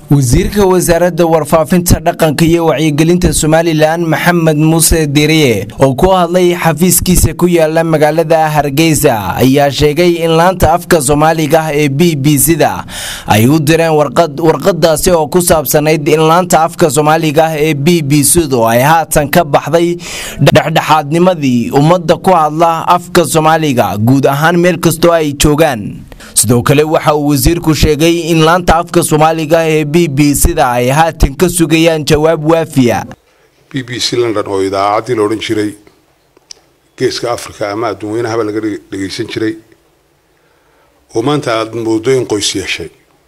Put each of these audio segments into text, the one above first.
wasiirka wasaaradda warfaafinta dhaqanka iyo wacyigelinta somalilan maxamed muuse diriye oo ku hadlay xafiiskiisa ku yaala magaalada hargeysa ayaa sheegay in laanta afka soomaaliga ah ee b b c-da ay u direen warqadaasi oo ku saabsanayd in laanta afka soomaaliga ah ee b b c-du ay haatan ka baxday dhexdhexaadnimadii ummadda ku hadla afka soomaaliga guud ahaan meel kastoo ay joogaan sidoo kale waxa uu wasiirku sheegay in laanta afka soomaaliga ee b b c-da ay haatan ka sugayaan jawaab waafiya b b c london oo idaacaddii la odhan jiray geeska africa ama adduunweynahaba laga dhegaysan jiray oo maanta aada moodo in qoys yeeshay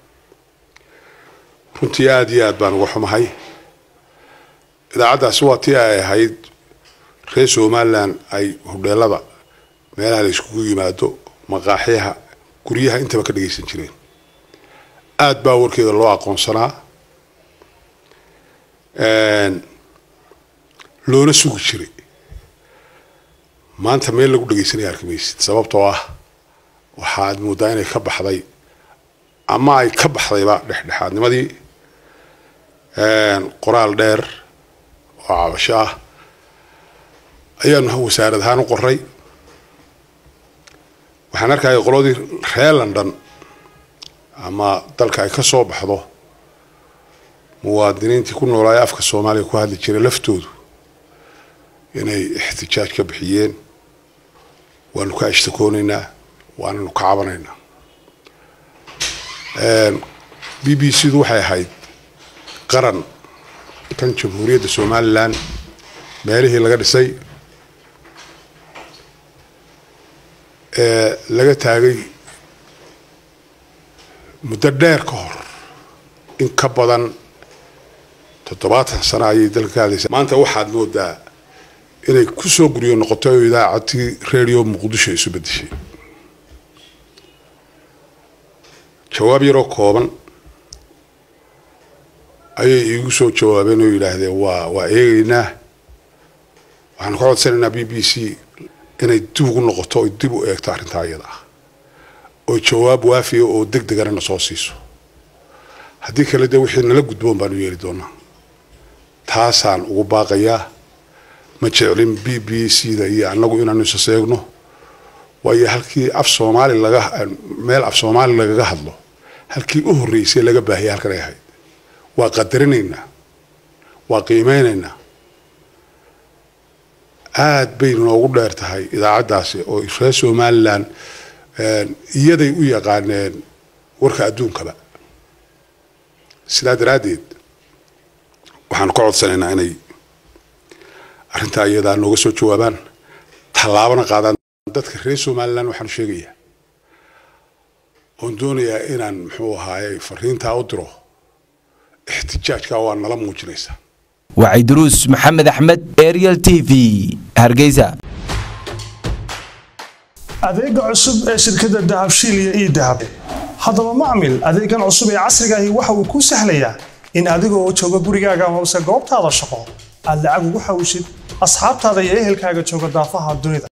runtii aada iyo aad baan uga xumahay idaacaddaasi waa tii ay ahayd reer somalilan ay hodheelada meelaha la iskugu yimaado maqaaxyaha guryaha intaba ka dhagaysan jireen aada baa warkeeda loo aqoonsanaa loona sugi jiray maanta meel lagu dhagaysanaya arkimaysid sababtoo ah waxaad moodaa inay ka baxday ama ay ka baxdayba dhexdhexaadnimadii qoraal dheer oo cabasho ah ayaanu wasaarad ahaan u qoray waxaan arkaya qoladii reer london ama dalka ay ka soo baxdo muwaadiniintii ku noolaayo afka soomaaliya ku hadli jiray laftoodu inay ixtijaaj ka bixiyeen waanu ka ashtakoonaynaa waananu ka cabanaynaa b b c du waxay ahayd qaran kan jamhuuriyadda somalilan meelihii laga dhisay ee laga taagay muddo dheer ka hor in ka badan toddobaatan sano ayay dalka ka hadlaysa maanta waxaad moodaa inay kusoo guryo noqotay oo idaacadii radio muqdisho isu bedeshay jawaab yaroo kooban ayay iigu soo jawaabeen oo yidhaahdeen waa waa eegaynaa waxaanu ka codsanaynaa b b c inay dib ugu noqoto oy dib u eegto arrintaa iyada ah oo jawaab waafiya oo deg degana na soo siiso haddii kale dee wixii nala gudboon baanu yeeli doonaa taasaan ugu baaqayaa ma jeclin b b c da iyo annagu inaanu isa seegno waayo halkii af soomaali laga meel af soomaali lagaga hadlo halkii u horreysay laga baahiyay halkan ay ahayd waa qadarinaynaa waa qiimeynaynaa aada bay noogu dheer tahay idaacaddaasi oo reer somalilan iyaday u yaqaaneen warka adduunkaba sidaa daraaddeed waxaanu ka codsanaynaa inay arrintaa iyadaa nooga soo jawaabaan tallaabana qaadaan dadka reer somalilan waxaanu sheegayaa oon doonayaa inaan muxuu ahaaye fariintaa u diro ixtijaajka waa nala muujinaysaa waciduruus maxamed axmed ariel t v hargeysa adeega cusub ee shirkadda dahabshiil iyo ii dahab haddaba macmil adeegan cusub ee casrigaahi waxa uu kuu sahlayaa in adigoo jooga gurigaaga amase goobtaada shaqo aad lacag ugu xawshid asxaabtaada iyo ehelkaaga jooga daafaha dunida